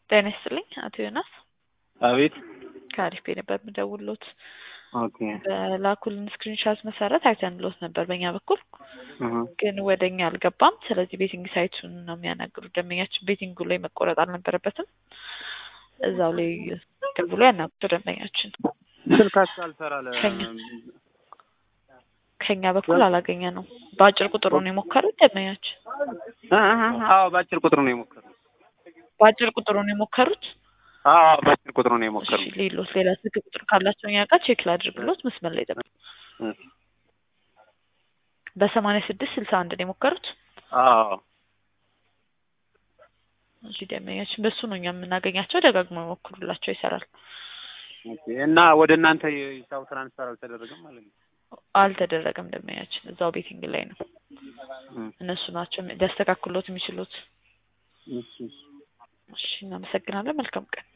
ጤና ይስጥልኝ አቶ ዮናስ አቤት። ከአሪፍ ቤት ነበር የምደውልዎት። ኦኬ በላኩልን ስክሪንሻት መሰረት አይተንልዎት ነበር በእኛ በኩል እህ ግን ወደ እኛ አልገባም። ስለዚህ ቤቲንግ ሳይቱን ነው የሚያናግሩት። ደንበኛችን ቤቲንጉ ላይ መቆረጥ አልነበረበትም። እዛው ላይ ደውሎ ያናግሩ ደንበኛችን። ስልካችሁ አልሰራለ ከኛ- ከኛ በኩል አላገኘ ነው። በአጭር ቁጥሩ ነው የሞከሩት ደንበኛችን። አዎ በአጭር ቁጥር ነው የሞከሩት። በአጭር ቁጥሩ ነው የሞከሩት። አዎ በአጭር ቁጥር ነው እሺ የሞከሩት። ሌሎት ሌላ ስልክ ቁጥር ካላቸው እኛ ጋር ቼክ ላድርግሎት። መስመር ላይ ጠብቁ። እሺ። በሰማንያ ስድስት ስልሳ አንድ ነው የሞከሩት። አዎ እሺ ደንበኛችን በሱ ነው እኛ የምናገኛቸው። ደጋግሞ ይሞክሩላቸው፣ ይሰራል። ኦኬ። እና ወደ እናንተ የሂሳብ ትራንስፈር አልተደረገም ማለት ነው? አልተደረገም ደንበኛችን፣ እዛው ቤቲንግ ላይ ነው። እም፣ እነሱ ናቸው ሊያስተካክሎት የሚችሉት። እሺ። እሺ እናመሰግናለን። መልካም ቀን